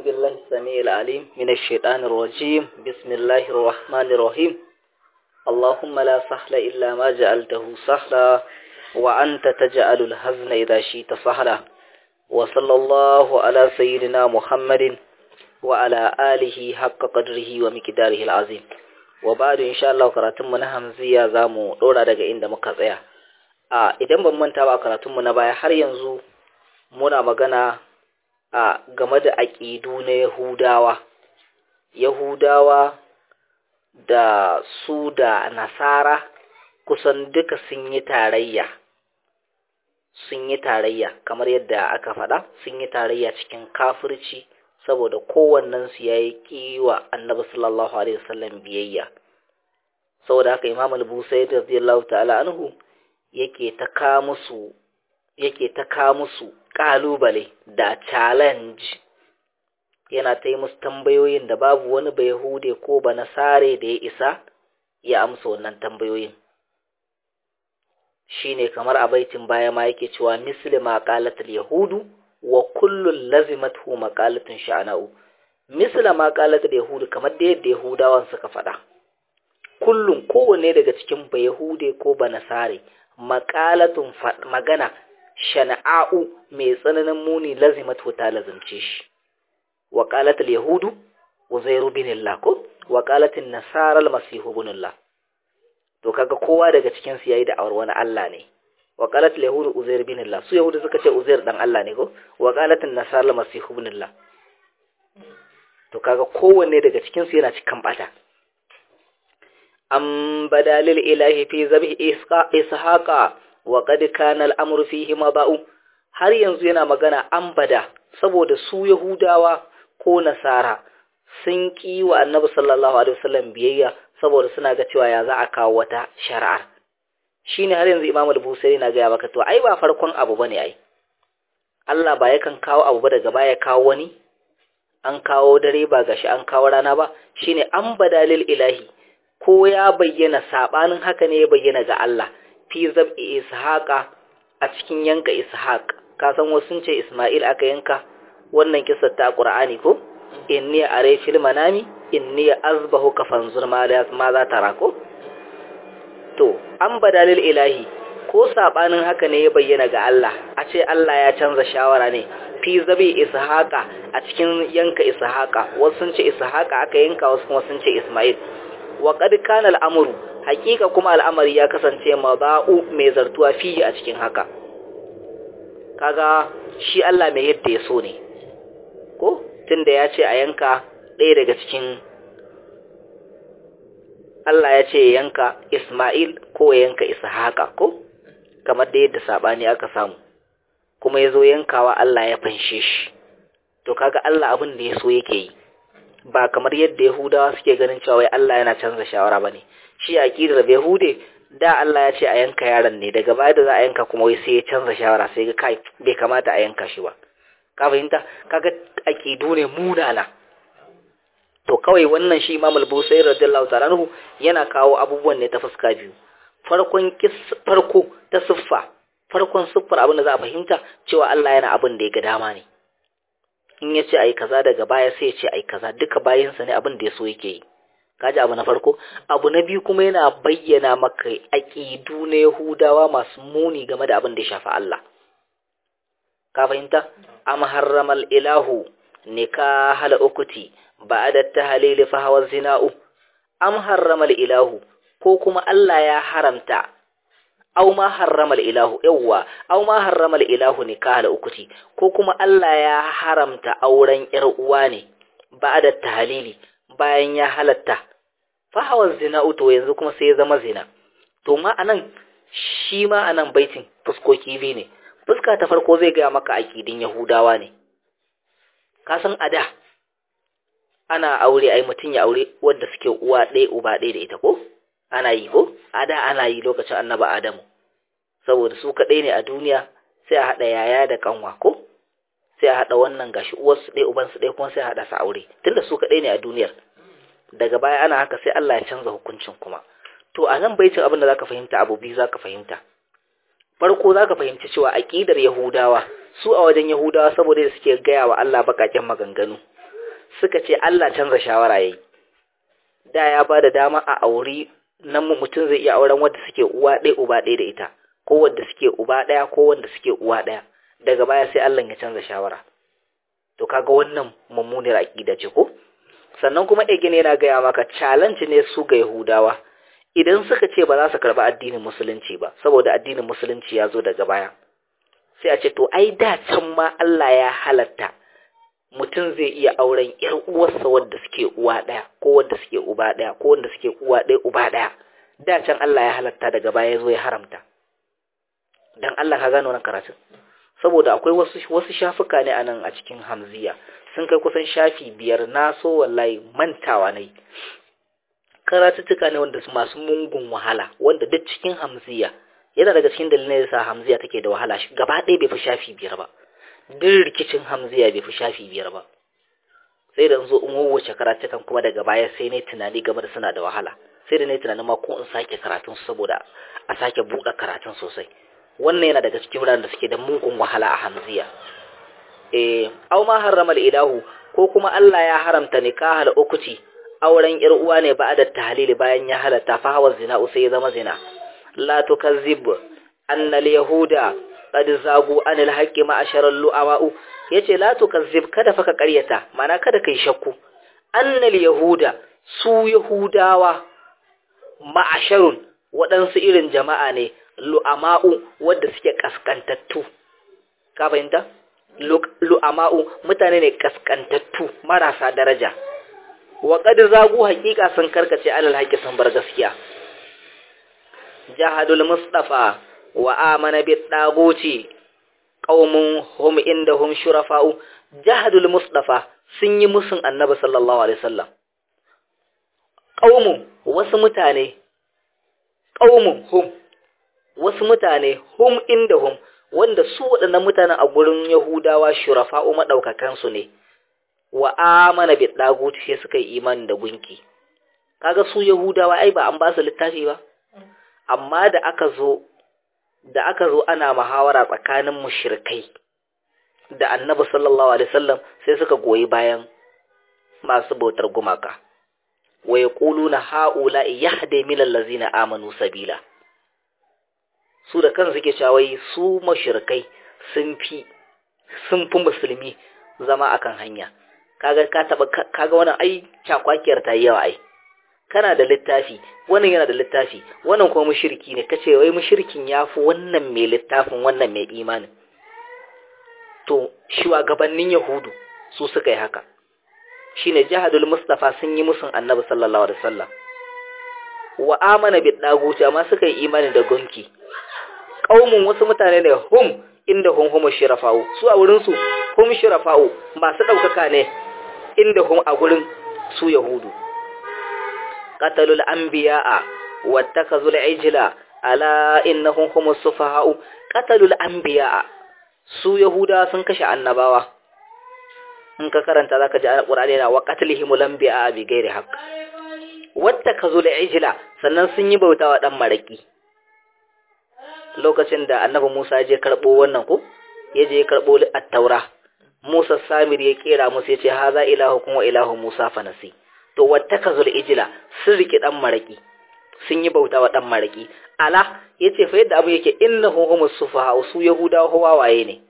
بالله السميع العليم من الشيطان الرجيم بسم الله الرحمن الرحيم اللهم لا سهل إلا ما جعلته سهلا وأنت تجعل الحزن إذا شئت سهلا وصلى الله على سيدنا محمد وعلى آله حق قدره ومقداره العظيم وبعد إن شاء الله قراتم من همزية زامو دورا daga inda muka tsaya a idan ban manta ba karatun mu na baya har yanzu muna magana a game da aƙidu na Yahudawa Yahudawa da su da Nasara kusan duka sun yi tarayya sun yi tarayya kamar yadda aka faɗa sun yi tarayya cikin kafirci saboda kowannensu ya yi kiwa annabi sallallahu alaihi wasallam biyayya saboda haka imam al-busayd radiyallahu ta'ala anhu yake ta ka musu yake ta ka musu kalubale da challenge yana ta yi musu tambayoyin da babu wani ba yahude ko ba nasare da ya isa ya amsa wannan tambayoyin shine kamar a baitin baya ma yake cewa misli ma qalatul yahudu wa kullun lazimathu maqalatun sha'na'u misla ma qalatul yahudu kamar da yadda yahudawan suka faɗa kullun kowanne daga cikin ba yahude ko ba nasare maqalatun magana shana'u mai tsananin muni lazimatu ta lazimce shi wa qalatul yahudu uzairu bin Allah ko wa qalatin nasara al-masih ibn Allah to kaga kowa daga cikin su yayi da'awar wani Allah ne wa qalat al-yahud uzair bin Allah su yahudu suka ce uzair dan Allah ne ko wa qalat an-nasara al-masih ibn Allah to kaga kowanne daga cikin su yana cikin bata am badalil ilahi fi zabhi ishaqa wa qad kana al-amru fihi maba'u har yanzu yana magana an bada saboda su yahudawa ko nasara sun ki wa annabi sallallahu alaihi wasallam biyayya saboda suna ga cewa ya za a kawo wata shari'ar shine har yanzu Imam al-Busairi na ga maka to ai ba farkon abu bane ai Allah ba yakan kawo abu ba daga baya kawo wani an kawo dare ba gashi an kawo rana ba shine an badalil ilahi ko ya bayyana sabanin haka ne ya bayyana ga Allah fi zab'i ishaqa a cikin yanka ishaq ka san wasu sun ce Isma'il aka yanka wannan kissar ta Qur'ani ko inni are fil manami inni azbahu ka fanzur ma za ta rako to an badalil ilahi ko sabanin haka ne ya bayyana ga Allah a ce Allah ya canza shawara ne fi zabi ishaqa a cikin yanka ishaqa wasu sun ce ishaqa aka yanka wasu kuma sun ce isma'il wa qad kana al'amru hakika kuma al'amari ya kasance maba'u mai zartuwa fi a cikin haka kaga shi Allah mai yadda ya so ne ko tunda ya ce a yanka ɗaya daga cikin Allah ya ce yanka Ismail ko yanka Ishaqa ko kamar da yadda sabani aka samu kuma yazo yankawa Allah ya fanshe shi to kaga Allah abin da yaso yake yi ba kamar yadda Yahudawa suke ganin cewa wai Allah yana canza shawara bane shi aqidar Yahude da Allah ya ce a yanka yaron ne daga baya da za a yanka kuma wai sai ya canza shawara sai ga kai bai kamata a yanka shi ba ka fahimta kaga aqidu ne munana to kawai wannan shi Imam al-Busairi radiyallahu ta'ala anhu yana kawo abubuwan ne ta fuska biyu farkon farko ta siffa farkon siffar abin da za a fahimta cewa Allah yana abin da ya ga dama ne in ya ce ai kaza daga baya sai ya ce ai kaza duka bayansa ne abin da ya so yake yi kaji abu na farko abu na biyu kuma yana bayyana maka aqidu na Yahudawa masu muni game da abin da ya shafi Allah ka fahimta am harramal ilahu nikahal ukuti ba'da tahlil fa hawa zina'u am harrama ilahu ko kuma Allah ya haramta aw ma harrama ilahu yawa aw ma harrama ilahu nikahal ukuti ko kuma Allah ya haramta auren yar uwa ne ba'da tahlili bayan ya halatta fa hawa zina'u to yanzu kuma sai ya zama zina to ma anan shi ma anan baitin fuskoki biyu ne fuska ta farko zai ga maka akidin yahudawa ne ka san ada ana aure ai mutum ya aure wanda suke uwa ɗaya uba ɗaya da ita ko ana yi ko a da ana yi lokacin annaba adamu saboda su kaɗai ne a duniya sai a haɗa yaya da kanwa ko sai a haɗa wannan gashi uwarsu ɗaya ubansu ɗaya kuma sai a haɗa su aure tunda su kaɗai ne a duniyar daga baya ana haka sai Allah ya canza hukuncin kuma to a nan baitin abin da zaka fahimta abu biyu zaka fahimta farko zaka fahimci cewa aqidar yahudawa su a wajen yahudawa saboda suke gaya wa Allah bakaken maganganu suka ce Allah canza shawara yayi da ya ba da dama a auri nan mutum zai iya auren wanda suke uwa ɗaya uba ɗaya da ita ko wanda suke uba ɗaya ko wanda suke uwa ɗaya daga baya sai Allah ya canza shawara to kaga wannan mummunar aqida ce ko sannan kuma again yana gaya maka challenge ne su ga Yahudawa idan suka ce ba za su karba addinin musulunci ba saboda addinin musulunci ya zo daga baya sai a ce to ai da can ma Allah ya halatta mutum zai iya auren ‘yar uwarsa wadda suke uwa ɗaya ko wadda suke uba ɗaya ko wanda suke uwa ɗaya uba ɗaya da can Allah ya halatta daga baya zo ya haramta dan Allah ka gano wannan karatun saboda akwai wasu wasu shafuka ne anan a cikin hamziya sun kai kusan shafi biyar na so wallahi mantawa ne karatuttuka ne wanda su masu mungun wahala wanda duk cikin hamziya yana daga cikin dalilin da sa hamziya take da wahala gaba ɗaya bai fi shafi biyar ba duk rikicin hamziya bai fi shafi biyar ba sai da zo in wawace karatukan kuma daga baya sai ne tunani game da suna da wahala sai da ne tunanin ma ko in sake karatun saboda a sake buɗe karatun sosai wannan yana daga cikin wuraren da suke da mugun wahala a hamziya eh aw ma harrama ilahu ko kuma Allah ya haramta nikahal ukuti auren yar uwa ne ba da tahlili bayan ya halatta fa hawa zina sai ya zama zina la tukazzib anna al-yahuda qad zagu anil haqqi ma asharal lu'ama'u yace la tukazzib kada fa ka ƙaryata mana kada kai shakku annal yahuda su yahudawa ma'asharun waɗansu irin jama'a ne lu'ama'u wadda suke kaskantattu ka fahimta lu'ama'u mutane ne kaskantattu marasa daraja wa qad zagu haqiqa sun karkace alal haqqi sun bar gaskiya jahadul mustafa wa amana bid daguti qaumun hum indahum shurafa'u jahadul mustafa sun yi musun annabi sallallahu alaihi wasallam qaumun wasu mutane qaumun hum wasu mutane hum indahum wanda su waɗannan mutanen a gurin yahudawa shurafa'u madaukakan su ne wa amana bid daguti sai suka yi imani da gunki kaga su yahudawa ai ba an ba su littafi ba amma da aka zo da aka zo ana muhawara tsakanin mushrikai da annabi sallallahu alaihi wasallam sai suka goyi bayan masu bautar gumaka wa yaquluna haula yahdi min allazina amanu sabila su da kansu suke cewa wai su mushrikai sun fi sun fi musulmi zama akan hanya kaga ka taba kaga wannan ai cakwakiyar ta yawa ai kana da littafi wannan yana da littafi wannan kuma mushriki ne kace wai mushrikin yafi wannan mai littafin wannan mai imani to shugabannin yahudu su suka yi haka shine jahadul mustafa sun yi musun annabi sallallahu alaihi wasallam wa amana bi daguti amma suka yi imani da gunki qaumun wasu mutane ne hum inda hum hum shirafa'u su a wurin su hum shirafa'u masu daukaka ne inda hum a gurin su yahudu قتلوا الأنبياء واتخذوا العجل ألا إنهم هم السفهاء قتلوا الأنبياء su Yahuda sun kashe annabawa in ka karanta zaka ji Qur'ani yana wa qatlihim al-anbiya bi ghairi haqq wattakazul ijla sannan sun yi bautawa dan maraki lokacin da annabi Musa ya je karbo wannan ko ya je karbo at-taura Musa Samir ya kera musu yace haza ilahukum wa ilahu Musa fanasi to wattakazul ijla sun riki dan maraki sun yi bauta wa dan maraki ala yace fa yadda abu yake innahu humus sufaha su yahudawa wawaye ne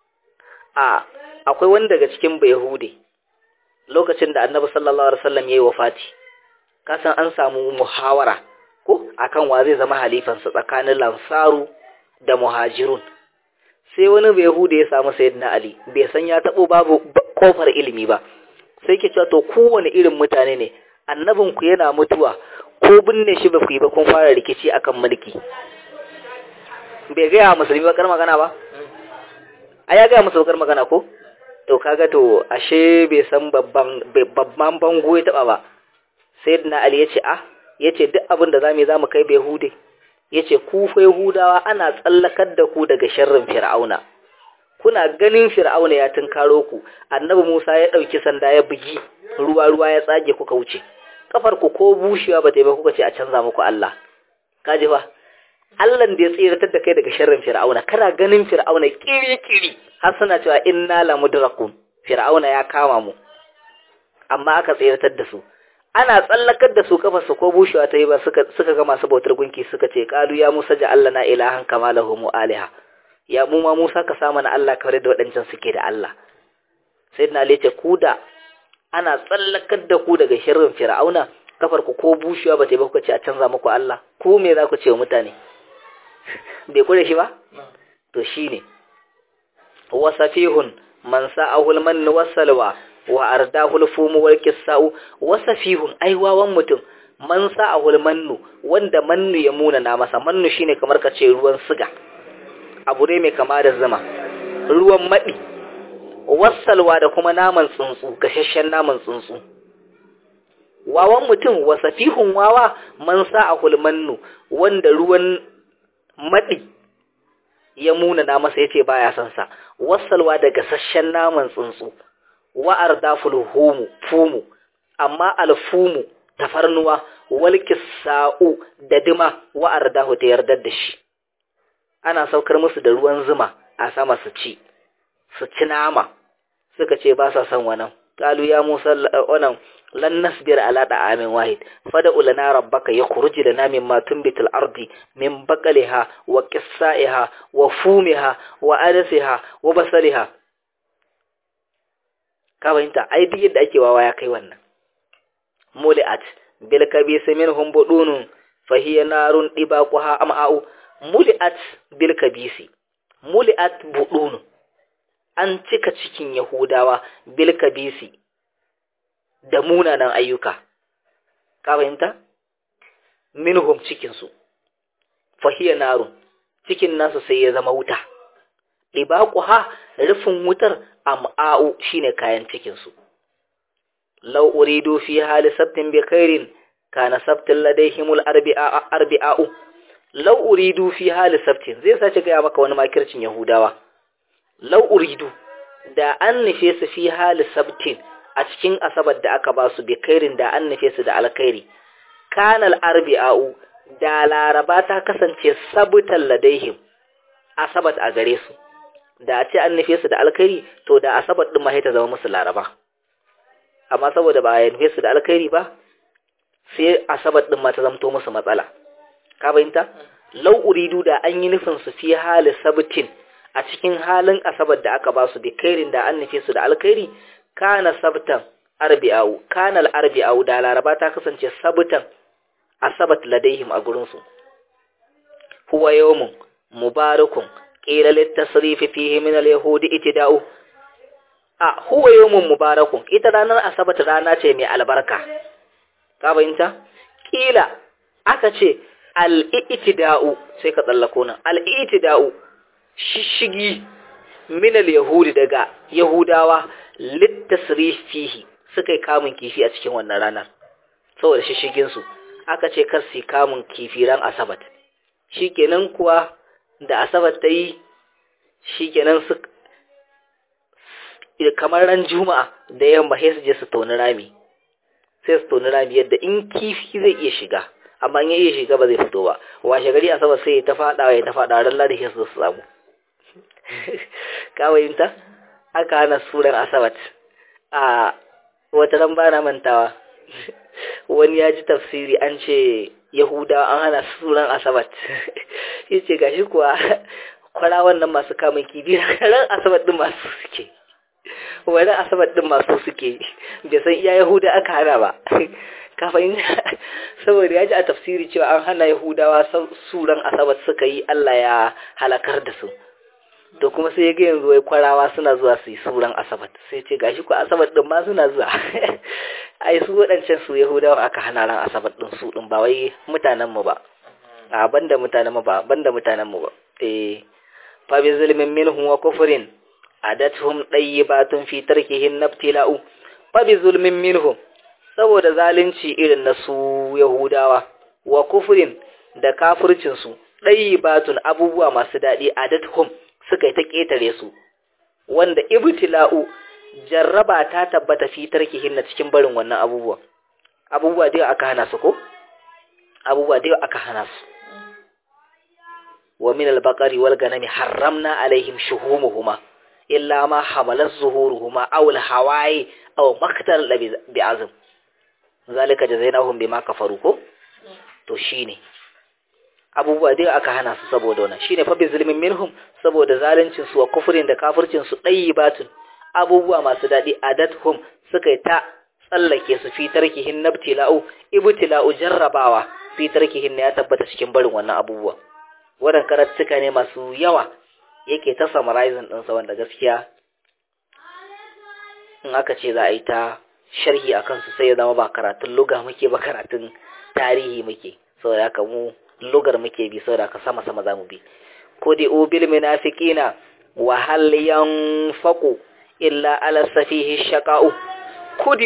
a akwai wani daga cikin bayahude lokacin da annabi sallallahu alaihi wasallam yayi wafati kasan an samu muhawara ko akan wa zai zama halifansa tsakanin lansaru da muhajirun sai wani bayahude ya samu sayyidina ali bai san ya tabo babu kofar ilimi ba sai ke cewa to kowane irin mutane ne annabin ku yana mutuwa ko binne shi ba ku yi ba kun fara rikici akan mulki bai gaya musulmi bakar magana ba a ya gaya musu bakar magana ko to kaga to ashe bai san babban babban bango ya taba ba sai na ali ya ce ah ya ce duk abin da zamu yi zamu kai bai hude ya ce ku fa yahudawa ana tsallakar da ku daga sharrin fir'auna kuna ganin fir'auna ya tunkaro ku annabi Musa ya dauki sanda ya bugi ruwa ruwa ya tsage kuka wuce kafar ku ko bushewa ba ta yi ba kuka ce a canza muku Allah kaji fa Allah da ya tsiratar da kai daga sharrin fir'auna kana ganin fir'auna kiri kiri har suna cewa inna la mudrakun fir'auna ya kama mu amma aka tseratar da su ana tsallakar da su kafarsu ko bushewa ta yi ba suka suka ga masu bautar gunki suka ce qalu ya musa ja'al lana ilahan kama lahum aliha ya mu ma musa ka sa mana Allah kamar da waɗancan suke da Allah sayyidina ali ce ku da ana tsallakar da ku daga shirin fir'auna kafar ku ko bushewa ba ta yi ba kuka ce a canza muku Allah ku me za ku ce wa mutane bai kure shi ba to shine wasafihun man sa'ahul man wasalwa wa ardahul fumu wal qissa'u wasafihun ai wawan mutum man sa'ahul mannu wanda mannu ya muna na masa mannu shine kamar ka ce ruwan siga abu ne mai kama da zuma ruwan madi wasalwa da kuma naman tsuntsu gashashen naman tsuntsu wawan mutum wasafihun wawa man sa'ahul mannu wanda ruwan madi ya muna na masa yace baya son sa wasalwa da gasasshen naman tsuntsu wa ardaful humu fumu amma alfumu tafarnuwa wal kisa'u da dima wa ardahu ta yardar da shi ana saukar musu da ruwan zuma a sama su ci su ci nama suka ce ba sa son wannan qalu ya musa wannan lan nasbir ala da'amin wahid fad'u lana rabbaka yakhruj lana mimma tunbitul ardi min baqaliha wa qissaiha wa fumiha wa adasiha wa basaliha ka fahimta ai duk yadda ake wawa ya kai wannan muli'at bil kabisi minhum budunun fa hiya narun dibaquha am'a'u muli'at bil kabisi muli'at budunun an cika cikin yahudawa bil kabisi da munanan ayyuka ka fahimta minhum cikin su fa hiya narun cikin nasu sai ya zama wuta dibaquha rufin wutar am'a'u shine kayan cikin su law uridu fi hali sabtin bi khairin kana sabtin ladaihimul arbi'a arbi'u law uridu fi hali sabtin zai sace ga maka wani makircin yahudawa law uridu da an nufe su fi hali sabtin a cikin asabar da aka ba su bi khairin da an nufe su da alkhairi kana al-arbi'u da laraba ta kasance sabutan ladaihim asabat a gare su da a ce an nufe su da alkhairi to da asabar din ma ta zama musu laraba amma saboda ba a nufe su da alkhairi ba sai asabar din ma ta zamto musu matsala ka bayinta lau uridu da an yi nufin su fi hali sabtin a cikin halin asabar da aka ba su bi kairin da an nufe su da alkhairi kana sabtan arbi'au kana al-arbi'au da laraba ta kasance sabtan asabat ladaihim a gurin su huwa yawmun mubarakun qila litasrif fihi min al-yahudi itida'u a huwa yawmun mubarakun ita ranar asabat rana ce mai albarka ka bayinta kila aka ce al-itida'u sai ka tsallako nan al-itida'u shishigi min al-yahudi daga yahudawa litasrif fihi suka yi kamun kifi a cikin wannan ranar saboda shishigin su aka ce kar su kamun kifi ran asabat shikenan kuwa da asabar ta yi shi kenan su kamar ran juma'a da yamma sai su je su toni rami sai su toni rami yadda in kifi zai iya shiga amma in ya iya shiga ba zai fito ba washe gari asabar sai ya ta fada ya ta fada ran ladi sai su samu kawayinta aka hana suran asabat a wata ran bana mantawa wani ya ji tafsiri an ce Yahuda an hana sunan Asabat. Ya ce gashi kuwa kwara wannan masu kamun kibi ran Asabat din masu suke. Wani Asabat din masu suke. Bai san iya Yahuda aka hana ba. Kafin saboda ya ji a tafsiri cewa an hana Yahudawa suran Asabat suka yi Allah ya halakar da su. To kuma sai ya ga yanzu wai kwarawa suna zuwa su yi suran Asabat. Sai ce gashi ku Asabat din ma suna zuwa. ai su waɗancan su yahudawa aka hana ran asabar ɗin su ɗin ba wai mutanenmu ba a banda mutanenmu ba banda mutanenmu ba eh fa bi zulmin minhum wa kufrin adatuhum dayyibatun fi tarkihim nabtila'u fa bi zulmin minhum saboda zalunci irin na su yahudawa wa kufrin da kafircin su dayyibatun abubuwa masu daɗi adatuhum suka yi ta ƙetare su wanda ibtila'u jarraba ta tabbata fi tarkihin na cikin barin wannan abubuwa abubuwa da aka hana su ko abubuwa da aka hana su wa min al-baqari wal ganami harramna alaihim shuhumuhuma illa ma hamalat zuhuruhuma aw al-hawai aw maktar bi azm zalika jazainahum bima kafaru ko to shine abubuwa dai aka hana su saboda wannan shine fa bi zulmin minhum saboda zaluncin su wa kufrin da kafircin su batun abubuwa masu dadi adathum suka yi ta tsallake su fi tarkihin nabtila'u ibtila'u jarrabawa fi tarkihin ya tabbata cikin barin wannan abubuwa wannan karatuka ne masu yawa yake ta summarizing din sa wanda gaskiya in aka ce za a yi ta sharhi akan su sai ya zama ba karatun luga muke ba karatun tarihi muke saboda haka mu lugar muke bi saboda ka sama sama zamu bi kudi bil munafiqina wa hal yanfaqu illa ala safihi shaqa'u kudi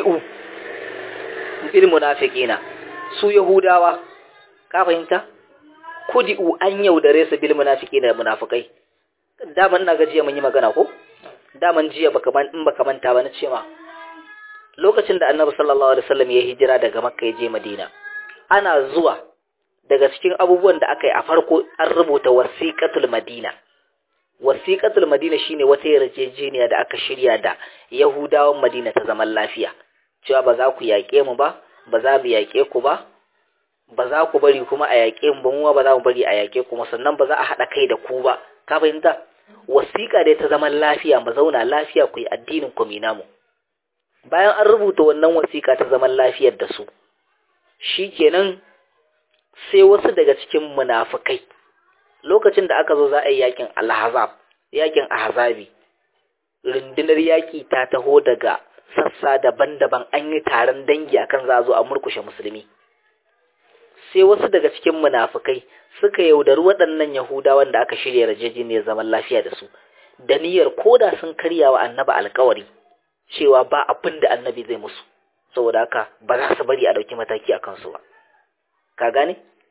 bil munafiqina su yahudawa ka fahimta kudi an yaudare su bil munafiqina munafikai daman na gajiya mun yi magana ko daman jiya baka man in baka manta ba na ce ma lokacin da annabi sallallahu alaihi wasallam ya hijira daga makka ya je madina ana zuwa daga cikin abubuwan da aka yi a farko an rubuta wasiƙatul madina wasiƙatul madina shine wata yarjejeniya da aka shirya da yahudawan madina ta zaman lafiya cewa ba za ku yaƙe mu ba ba za mu yaƙe ku ba ba za ku bari kuma a yaƙe mu ba mu ba za mu bari a yaƙe ku sannan ba za a haɗa kai da ku ba ka fahimta wasiƙa dai ta zaman lafiya mu zauna lafiya ku yi addinin ku namu bayan an rubuta wannan wasiƙa ta zaman lafiyar da su shikenan sai wasu daga cikin munafukai lokacin da aka zo za a yi yakin alhazab yakin ahzabi rundunar yaki ta taho daga sassa daban-daban an yi taron dangi akan za a zo a murkushe musulmi sai wasu daga cikin munafukai suka yaudari waɗannan yahudawan da aka shirya yarjejeniyar zaman lafiya da su da niyyar koda sun karya wa annabi alkawari cewa ba abin da annabi zai musu saboda haka ba za su bari a ɗauki mataki a kansu ba ka gane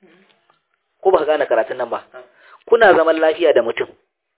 ko ba ka gane karatun nan ba kuna zaman lafiya da mutum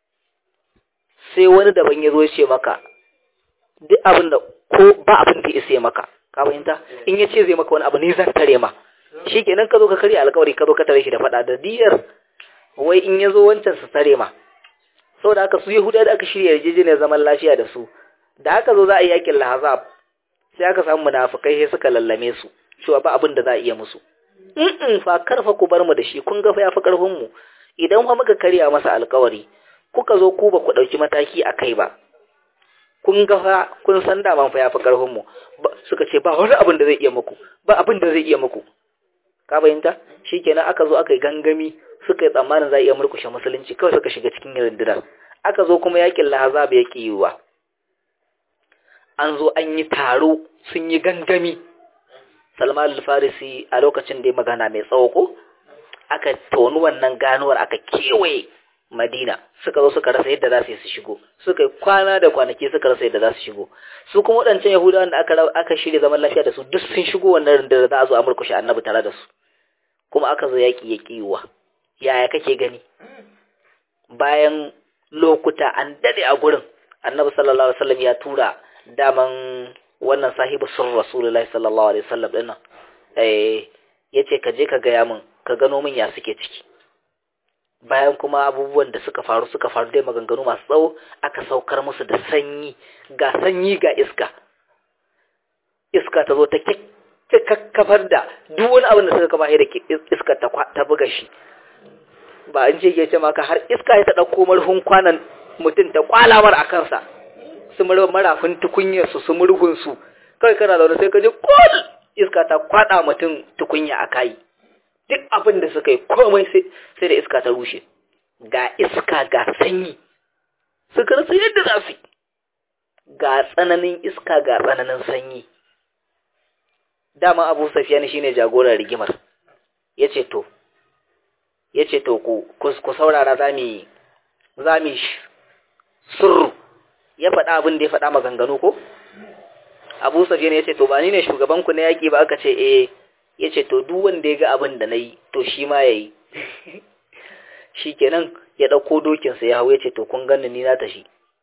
sai wani daban ya zo ya ce maka duk abin da ko ba abin da ya isa maka ka fahimta in ya ce zai maka wani abu ne zan tare ma shi kenan ka zo ka karya alkawari ka zo ka tare shi da faɗa da diyar wai in ya zo wancan su tare ma saboda haka su yahuda da aka shirya yarjejeniyar zaman lafiya da su da haka zo za a yi yakin lahazab sai aka samu munafukai sai suka lallame su cewa ba abin da za a iya musu in fa karfa ku bar mu da shi kun ga fa yafi karfin mu idan fa muka karya masa alkawari kuka zo ku ba ku dauki mataki a kai ba kun ga fa kun san da man fa yafi karfin mu suka ce ba wani abin da zai iya muku ba abin da zai iya muku ka bayyanta shikenan aka zo aka yi gangami suka yi tsammanin za a iya murkushe musulunci kawai suka shiga cikin rundunar aka zo kuma yakin lahazab ya ki yiwa an zo an yi taro sun yi gangami Salman al-Farisi a lokacin da ya magana mai tsawo ko aka tonu wannan ganuwar aka kewaye Madina suka zo suka rasa yadda za su yi su shigo suka yi kwana da kwanaki suka rasa yadda za su shigo su kuma waɗancan Yahudawan da aka aka shirya zaman lafiya da su duk sun shigo wannan rundunar za a zo a murkushe Annabi tare da su kuma aka zo yaki ya kiwa yaya kake gani bayan lokuta an dade a gurin Annabi sallallahu alaihi wasallam ya tura daman wannan sahibu sun rasulullahi sallallahu alaihi wasallam din nan eh yace ka je ka gaya min ka gano min ya suke ciki bayan kuma abubuwan da suka faru suka faru dai maganganu masu tsawo aka saukar musu da sanyi ga sanyi ga iska iska ta zo ta kakkafar da duk wani abin da suka kama da iska ta ta buga shi ba an ce ke ce maka har iska ya ta dauko marhun kwanan mutum ta kwalamar a kansa su marafin tukunyarsu su murhunsu kawai kana zaune sai ka ji kul iska ta kwada mutum tukunya a kai duk abin da suka yi komai sai da iska ta rushe ga iska ga sanyi suka rasa yadda za su ga tsananin iska ga tsananin sanyi dama abu safiya shine jagorar rigimar ya ce to ya ce to ku saurara za mu surru ya faɗa abin da ya faɗa maganganu ko abu safiyan ya ce to ba ni ne shugabanku na yaƙi ba aka ce eh ya ce to duk wanda ya ga abin da na yi to shi ma ya yi shi kenan ya ɗauko dokinsa ya hau ya ce to kun gani ni na tashi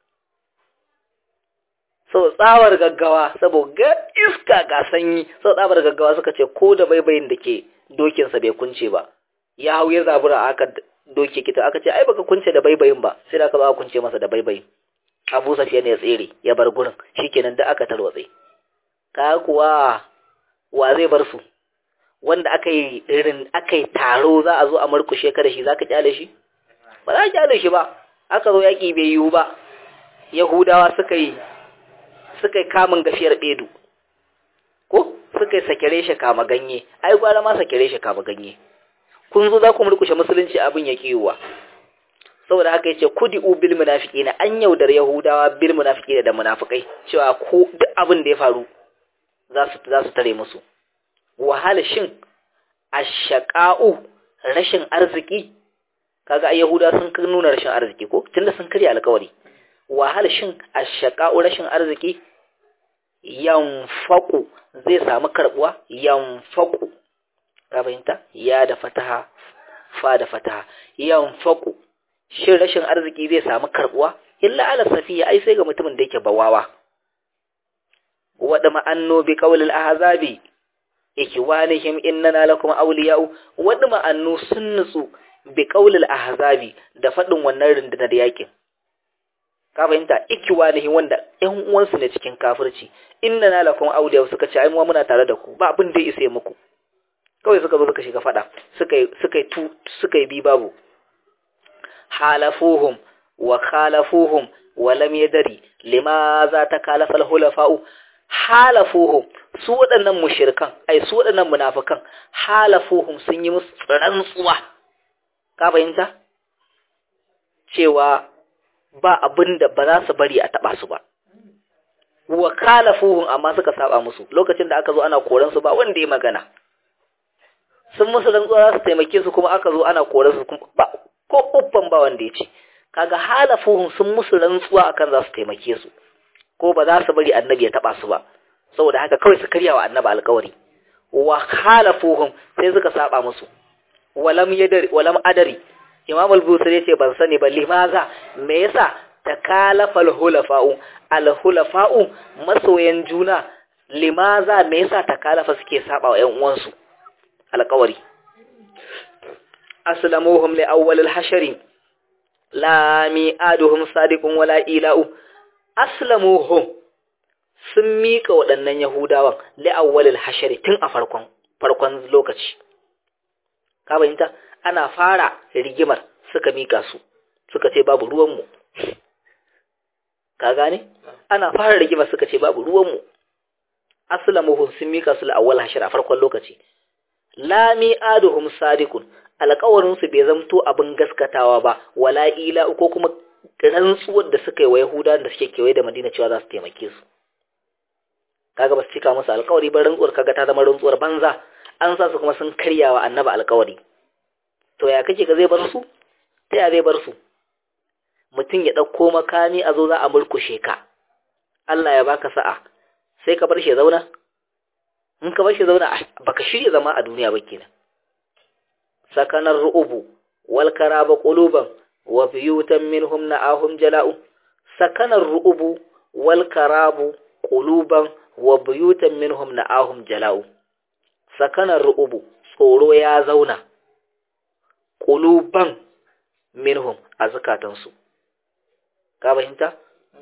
sau tsawar gaggawa saboda iska ga sanyi sau tsawar gaggawa suka ce ko da baibayin da ke dokinsa bai kunce ba ya hau ya zabura aka doke kita aka ce ai baka kunce da baibayin ba sai da aka ba kunce masa da baibayin Abu Sufyan ya tsere ya bar gurin shikenan da aka tarwatse ka kuwa wa zai bar su wanda aka yi irin aka yi taro za a zo a murkushe ka da shi zaka kyale shi ba za ka kyale shi ba aka zo yaki bai yiwu ba Yahudawa suka yi suka yi kamun gafiyar bedu ko suka yi sakere shi kama ganye ai gwara ma sakere shi kama ganye kun zo za ku murkushe musulunci abin ya kiwa saboda haka yace kudi bil munafiqina an yaudar yahudawa bil munafiqina da munafikai cewa ko duk abin da ya faru za su za su tare musu wahala shin ashaqa'u rashin arziki kaga ai yahuda sun nuna rashin arziki ko tunda sun karya alƙawari wahala shin ashaqa'u rashin arziki yanfaku zai samu karbuwa yanfaku ka fahimta ya da fataha fa da fataha yanfaku shin rashin arziki zai samu karbuwa illa ala safiya ai sai ga mutumin da yake bawawa wada ma'anno bi qawlil ahzabi ikiwanihim innana lakum awliya'u wada ma'annu sun nutsu bi qawlil ahzabi da fadin wannan rundunar yakin ka fahimta ikiwanihim wanda ƴan uwansu ne cikin kafirci innana lakum awliya'u suka ce ai mu muna tare da ku ba abin da ya isa muku kawai suka zo suka shiga fada suka suka tu suka yi bi babu halafuhum wa khalafuhum wa lam yadri limaza takalafa al-hulafa'u halafuhum su waɗannan mushrikan ai su waɗannan munafikan halafuhum sun yi musu rantsuwa ka fahimta cewa ba abinda ba za su bari a taba su ba wa khalafuhum amma suka saba musu lokacin da aka zo ana koran su ba wanda ya magana sun musu rantsuwa za su taimake su kuma aka zo ana koran su ba ko uffan ba wanda ya ce kaga halafuhum sun musu rantsuwa akan za su taimake su ko ba za su bari annabi ya taba su ba saboda haka kawai su karya wa annabi alƙawari wa halafuhum sai suka saba musu walam yadari walam adari imam al-busri yace ban sani ba limaza me yasa takalafa al-hulafa'u al-hulafa'u masoyan juna limaza me yasa takalafa suke saba wa ƴan uwansu alƙawari aslamuhum li awwal al-hashri la mi'aduhum sadiqun wala ila'u aslamuhum sun mika waɗannan yahudawan li awwal al-hashri tun a farkon farkon lokaci ka bayyanta ana fara rigimar suka mika su suka ce babu ruwan mu ka gane ana fara rigimar suka ce babu ruwan mu aslamuhum sun mika su li awwal hashri a farkon lokaci la mi'aduhum sadiqun alƙawarinsu bai zamto abin gaskatawa ba wala ila ko kuma rantsuwar da suka yi wa yahuda da suke kewaye da madina cewa za su taimake su kaga ba su cika musu alƙawari ba rantsuwar kaga ta zama rantsuwar banza an sa su kuma sun karya wa annaba alƙawari to ya kake ka zai bar su ta ya zai bar su mutum ya ɗauko makami a zo za a murkushe ka Allah ya baka sa'a sai ka bar shi zauna in ka bar shi zauna baka shirya zama a duniya ba kenan sakanar ru'ubu wal karaba quluban wa biyutan minhum na'ahum jala'u sakanar ru'ubu wal karabu quluban wa biyutan minhum na'ahum jala'u sakanar ru'ubu tsoro ya zauna quluban minhum a zakatansu ka fahimta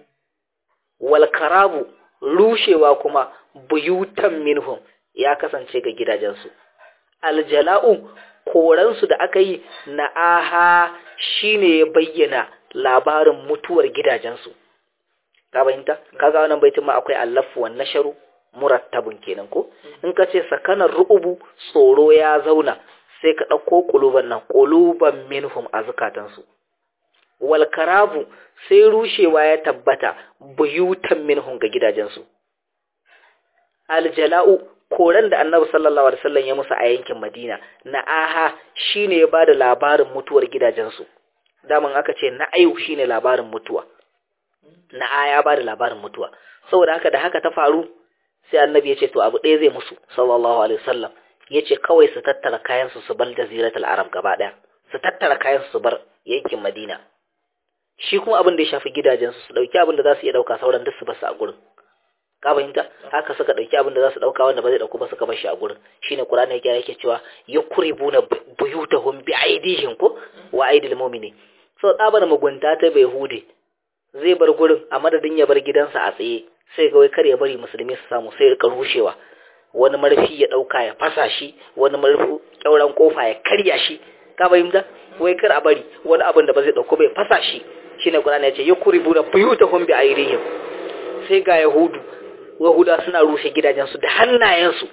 wal karabu rushewa kuma buyutan minhum ya kasance ga gidajensu aljala'u koransu da aka yi na aha shine ya bayyana labarin mutuwar gidajensu ka fahimta kaga wannan baitin ma akwai allafu wan nasharu murattabun kenan ko in ka ce sakanar ru'ubu tsoro ya zauna sai ka ɗauko ƙuluban nan ƙuluban minhum a zukatansu wal karabu sai rushewa ya tabbata buyutan minhum ga gidajensu aljala'u koran da annabi sallallahu alaihi wasallam ya musu a yankin Madina na aha shine ya bada labarin mutuwar gidajensu daman aka ce na ayu shine labarin mutuwa na aya ya bada labarin mutuwa saboda haka da haka ta faru sai annabi ya ce to abu ɗaya zai musu sallallahu alaihi wasallam ya ce kawai su tattara kayan su su bar jaziratul arab gaba ɗaya su tattara kayan su bar yankin Madina shi kuma abin da ya shafi gidajensu su dauki abin da za su iya dauka sauran duk su basu a gurin ka fahimta haka suka dauki abin da za su dauka wanda ba zai dauko ba suka bar shi a gurin shine qur'ani yake yake cewa yukribuna buyutahum bi aidihim ko wa aidil mu'mini so tsabar mugunta ta bai hude zai bar gurin a madadin ya bar gidansa a tsaye sai ga wai kar ya bari musulmi su samu sai rika rushewa wani marfi ya dauka ya fasa shi wani marfi kyauran kofa ya karya shi ka fahimta wai kar a bari wani abin da ba zai dauko bai fasa shi shine Qur'ani ya ce yukribu da buyutahum bi ayrihim sai ga yahudu yahuda suna rushe gidajensu da hannayensu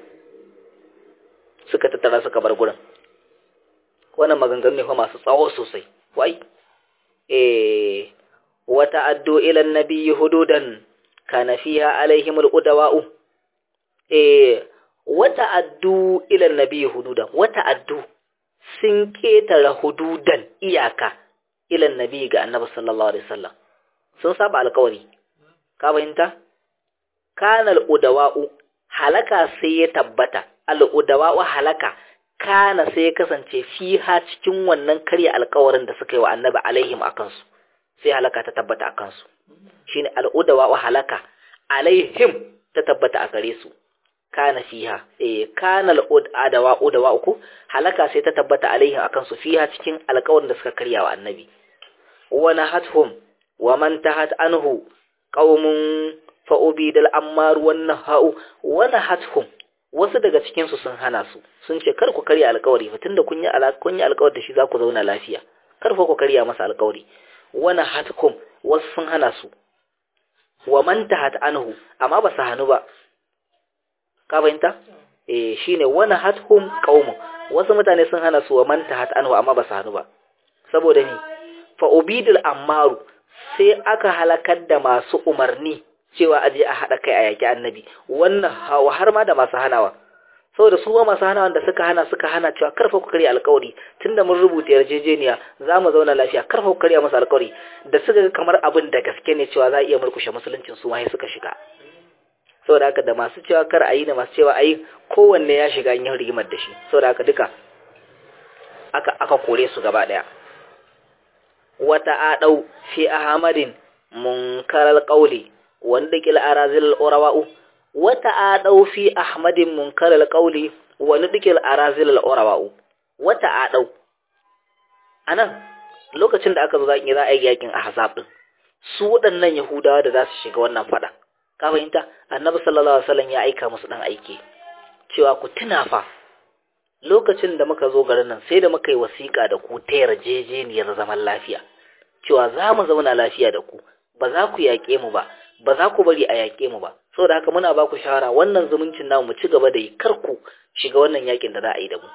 suka tattara suka bar gurin wannan maganganu ne fa masu tsawo sosai wai eh wata addu ila nabiyyi hududan kana fiha alaihim aludawa'u eh wata addu ila nabiyyi hududan wata addu sun ketara hududan iyaka ila nabiyyi ga annabi sallallahu alaihi wasallam sun saba alƙawari ka fahimta kana aludawa'u halaka sai ya tabbata aludawa'u halaka kana sai ya kasance fiha cikin wannan karya alƙawarin da suka yi wa annabi alaihim akan su sai halaka ta tabbata a kansu shine al'udawa wa halaka alaihim ta tabbata a gare su kana fiha eh kana al'udawa udawa uku halaka sai ta tabbata alaihim akan su fiha cikin alƙawarin da suka karya wa annabi wa nahathum wa man tahat anhu qaumun fa ubidal ammar wan nahau wa nahathum wasu daga cikin su sun hana su sun ce kar ku karya alƙawari fa tunda kun yi kun yi alƙawari da shi za ku zauna lafiya kar fa ku karya masa alƙawari wani hatkum wasu sun hana su wa man tahat anhu amma ba su hanu ba ka fahimta eh shine wani hathum qaumun wasu mutane sun hana su wa man tahat anhu amma ba su hanu ba saboda ni fa ubidul ammaru sai aka halakar da masu umarni cewa aje a hada kai a yaki annabi wannan har ma da masu hanawa saboda su ma masu hana wanda suka hana suka hana cewa karfa ku karya alkawari tunda mun rubuta yarjejeniya za mu zauna lafiya karfa ku karya masa alkawari da suka ga kamar abin da gaske ne cewa za a iya murkushe musuluncin su ma suka shiga saboda haka da masu cewa kar a yi da masu cewa a yi kowanne ya shiga yin rigimar da shi saboda haka duka aka aka kore su gaba daya wata adau fi ahmadin munkaral qawli wanda kil arazil urawa'u wata adau fi ahmadin munkar alqauli wa nudkil arazil alawra'u wata adau anan lokacin da aka zo zaki za a yi yakin ahzab din su waɗannan yahudawa da za su shiga wannan fada ka fahimta annabi sallallahu alaihi wasallam ya aika musu dan aike cewa ku tuna fa lokacin da muka zo garin nan sai da muka yi wasiƙa da ku ta yarjejeniyar zaman lafiya cewa za mu zauna lafiya da ku ba za ku yaƙe mu ba ba za ku bari a yaƙe mu ba saboda haka muna ba ku shawara wannan zumuncin namu mu ci gaba da yi kar ku shiga wannan yakin da za a yi da mu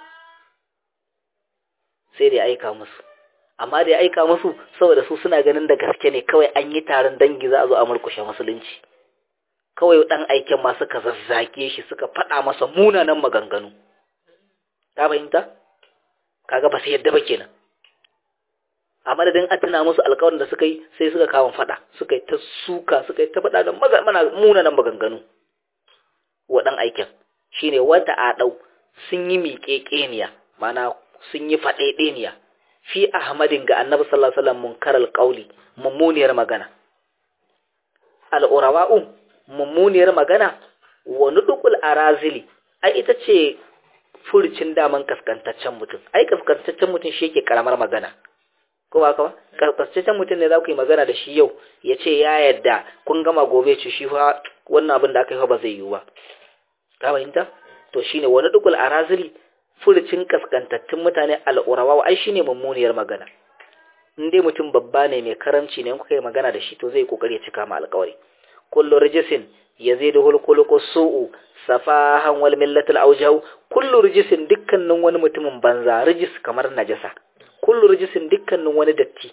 sai da ya aika musu amma da ya aika musu saboda su suna ganin da gaske ne kawai an yi taron dangi za a zo a murkushe musulunci kawai dan aiken ma suka zazzage shi suka faɗa masa munanan maganganu ka fahimta kaga ba sai yadda ba kenan a madadin an tuna musu alkawarin da suka yi sai suka kawo fada suka yi ta suka suka yi ta fada da mana munanan maganganu wa dan aikin shine wata adau sun yi miƙeƙeniya mana sun yi faɗeɗeniya fi ahmadin ga annabi sallallahu alaihi wasallam munkar alqauli mummuniyar magana al'urawa'u mummuniyar magana wa nudukul arazili ai ita ce furcin daman kaskantaccen mutum ai kaskantaccen mutum shi yake karamar magana ko ba ka ba kaskantaccen mutum ne za ku yi magana da shi yau ya ce ya yadda kun gama gobe ce shi fa wannan abin da aka yi ba zai yiwu ba ka fahimta to shine wani dukul arazili furcin kaskantattun mutane al'urawa ai shine mummuniyar magana in dai mutum babba ne mai karamci ne in kuka yi magana da shi to zai kokari ya cika ma alƙawari kullu rijisin yazidu hulkuluku su'u safahan wal millatul aujau kullu rijisin dukkanin wani mutumin banza rijis kamar najasa kullu rijisin dukkanin wani datti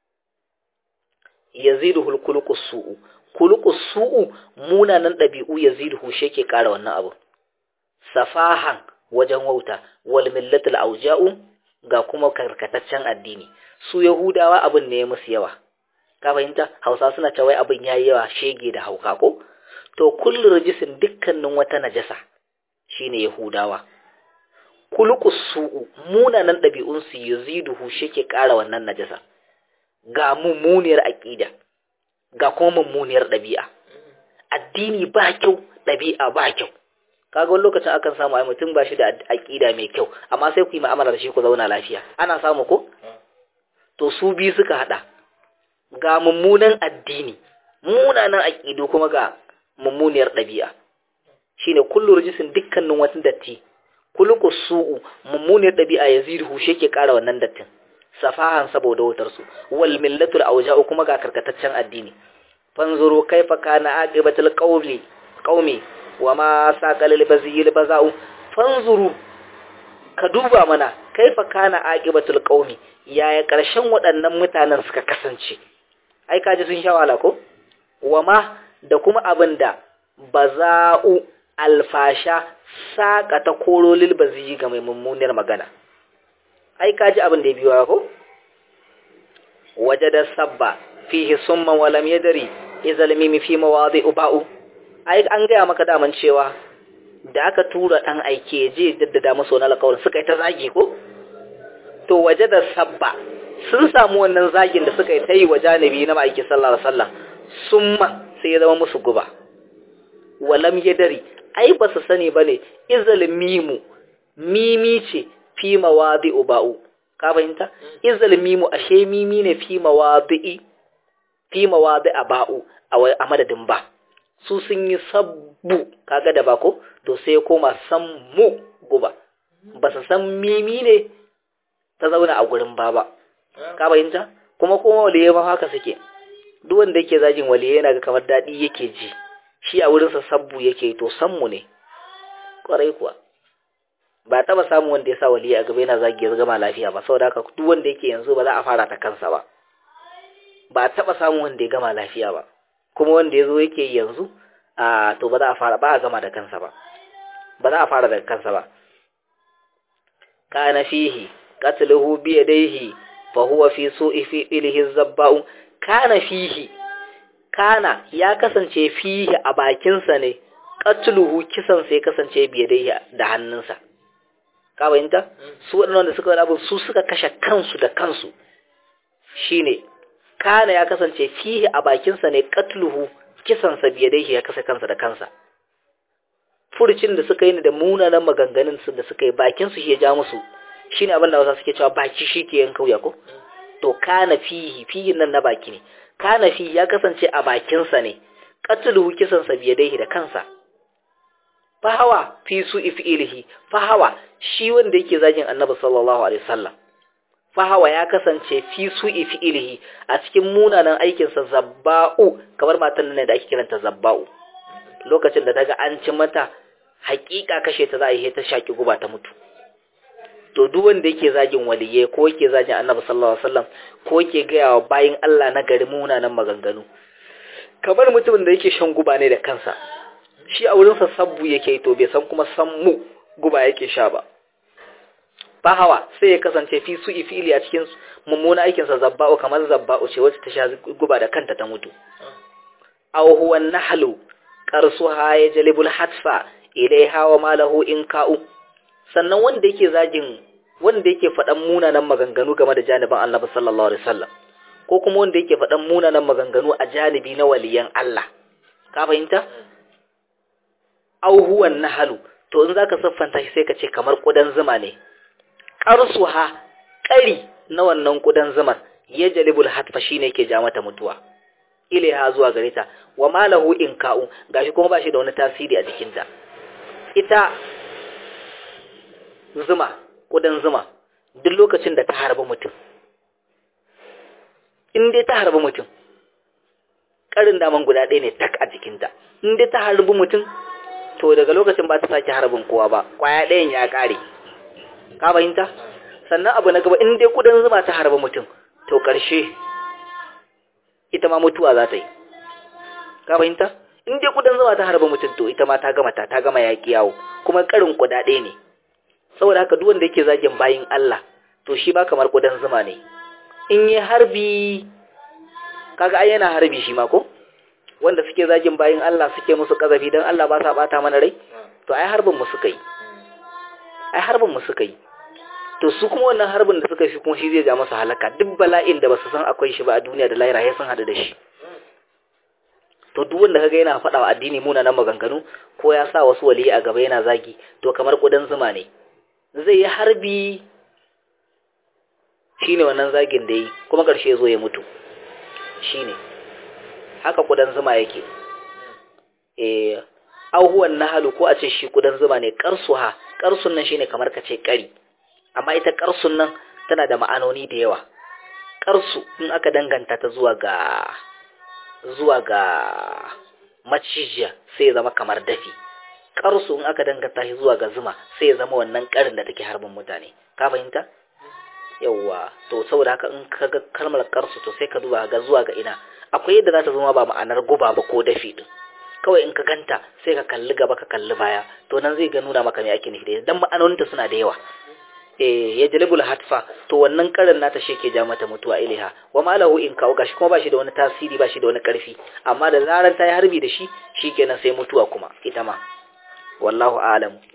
yazidu hulkuluku su'u kuluku su'u munanan ɗabi'u yazidu shi ke ƙara wannan abu safahan wajen wauta wal millatul aujau ga kuma karkataccen addini su yahudawa abin ne ya musu yawa ka fahimta hausa suna cewa abin yayi yawa shege da hauka ko to kullu rijisin dukkanin wata najasa shine yahudawa kulukus su'u munanan ɗabi'un su yaziduhu shike ƙara wannan najasa ga mummuniyar aqida ga kuma mummuniyar ɗabi'a addini ba kyau ɗabi'a ba kyau kaga wani lokacin akan samu ai mutum ba shi da aqida mai kyau amma sai ku yi mu'amala da shi ku zauna lafiya ana samu ko to su bi suka hada ga mummunan addini munanan aqidu kuma ga mummuniyar ɗabi'a shine kullu rijisin dukkanin wata datti kullu su'u mummuniyar ɗabi'a yazidu shi ke ƙara wannan dattin safahan saboda wutar su wal millatul awja'u kuma ga karkataccen addini fanzuru kaifa kana aqibatul qawli qaumi wama saqalil bazil baza'u fanzuru ka duba mana kaifa kana aqibatul qaumi yaya karshen waɗannan mutanen suka kasance ai kaji sun sha wala ko wama da kuma abinda baza'u alfasha saka ta korolil baziyi ga mai mummunar magana ai kaji abin da ya biyo ko wajada sabba fihi summan wa lam yadri izal mimi fi mawadi'u ba'u ai an gaya maka daman cewa da aka tura dan aike je daddada musu wannan alƙawarin suka yi ta zagi ko to wajada sabba sun samu wannan zagin da suka yi ta yi wa janibi na ma'aiki sallallahu alaihi wasallam summa sai ya zama musu guba wa lam yadri ai ba su sani bane izal mimu mimi ce fi mawadi'u ba'u ka fahimta izal mimu ashe mimi ne fi mawadi'i fi mawadi'a ba'u a madadin ba su sun yi sabbu kaga da bako to sai koma sammu guba ba su san mimi ne ta zauna a gurin ba ba ka fahimta kuma kuma waliye ma haka suke duk wanda yake zagin waliye yana ga kamar daɗi yake ji shi a wurinsa sabbu yake to sammu ne kwarai kuwa ba taba samun wanda ya sa waliyi a gaba yana zagi ya gama lafiya ba saboda haka duk wanda yake yanzu ba za a fara ta kansa ba ba taba samun wanda ya gama lafiya ba kuma wanda ya zo yake yanzu a to ba za a fara ba a gama da kansa ba ba za a fara da kansa ba kana fihi qatluhu bi yadayhi fa huwa fi su'i fi ilhi zabba'u kana fihi kana ya kasance fihi a bakinsa ne qatluhu kisan sai kasance bi yadayhi da hannunsa ka bayanta su waɗannan da suka wani abu su suka kashe kansu da kansu shine kana ya kasance fihi a bakinsa ne katluhu kisansa biye da ya kasa kansa da kansa furcin da suka yi da munanan maganganun su da suka yi bakin su ya ja musu shine abin da wasu suke cewa baki shi ke yanka wuya ko to kana fihi fihi nan na baki ne kana fihi ya kasance a bakinsa ne katluhu kisansa biye da da kansa fahawa fi su ifilihi fahawa shi wanda yake zagin annabi sallallahu alaihi wasallam fahawa ya kasance fi su ifilihi a cikin munanan aikinsa zabba'u kamar matan nan da ake kiranta zabba'u lokacin da daga an ci mata hakika kashe ta za a yi ta shaki guba ta mutu to duk wanda yake zagin waliye ko yake zagin annabi sallallahu alaihi wasallam ko yake gaya wa bayin Allah na gari munanan maganganu kamar mutumin da yake shan guba ne da kansa shi a wurinsa sabbu yake to bai san kuma sammu guba yake sha ba fahawa sai ya kasance fi su ifili a cikin mummuna aikinsa zabba'u kamar zabba'u ce wacce ta sha guba da kanta ta mutu aw huwa nahlu qarsuha yajlibul hatfa ilaiha wa malahu in ka'u sannan wanda yake zagin wanda yake faɗan munanan maganganu game da janibin Annabi sallallahu alaihi wasallam ko kuma wanda yake faɗan munanan maganganu a janibi na waliyan Allah ka fahimta aw huwa nahlu to in zaka siffanta shi sai ka ce kamar kudan zuma ne qarsuha ƙari na wannan kudan zumar yajlibul hatfa shine yake ja mata mutuwa ilaiha zuwa gare ta wa malahu in ka'u gashi kuma ba shi da wani tasiri a jikinta ita zuma kudan zuma duk lokacin da ta harbi mutum in dai ta harbi mutum karin daman guda ɗaya ne tak a jikinta in dai ta harbi mutum to daga lokacin ba ta sake harbin kowa ba kwaya ɗayan ya ƙare ka fahimta sannan abu na gaba in dai kudan zuma ta harbi mutum to ƙarshe ita ma mutuwa za ta yi ka fahimta in dai kudan zuma ta harba mutum to ita ma ta gama ta ta gama yaƙi yawo kuma karin kuɗaɗe ne saboda haka duk wanda yake zagin bayin Allah to shi ba kamar kudan zuma ne in yi harbi kaga ai yana harbi shi ma ko wanda suke zagin bayin Allah suke musu kazafi dan Allah ba sa bata mana rai to ai harbin mu suka yi ai harbin mu suka yi to su kuma wannan harbin da suka shi kuma shi zai ja masa halaka duk bala'in da basu san akwai shi ba a duniya da lahira sai sun hadu da shi to duk wanda kaga yana faɗa wa addini munanan maganganu ko ya sa wasu waliyi a gaba yana zagi to kamar kudan zuma ne zai yi harbi shine wannan zagin da yi kuma ƙarshe ya zo ya mutu shine haka kudan zuma yake eh auhuwan nahalu ko a ce shi kudan zuma ne karsuha karsun nan shine kamar ka ce kari amma ita karsun nan tana da ma'anoni da yawa karsu in aka danganta ta zuwa ga zuwa ga macijiya sai ya zama kamar dafi karsu in aka danganta shi zuwa ga zuma sai ya zama wannan karin da take harbin mutane ka fahimta yawwa to saboda haka in ka ga kalmar karsu to sai ka duba ga zuwa ga ina akwai yadda za ta zama ba ma'anar guba ba ko dafi din kawai in ka ganta sai ka kalli gaba ka kalli baya to nan zai ga nuna maka me ake nufi da dan ma'anoninta suna da yawa eh ya jalibul hatfa to wannan karin nata shi ke ja mata mutuwa ilaha wa malahu in kawo gashi kuma ba shi da wani tasiri ba shi da wani karfi amma da zaran ta yi harbi da shi shikenan sai mutuwa kuma ita ma wallahu a'lamu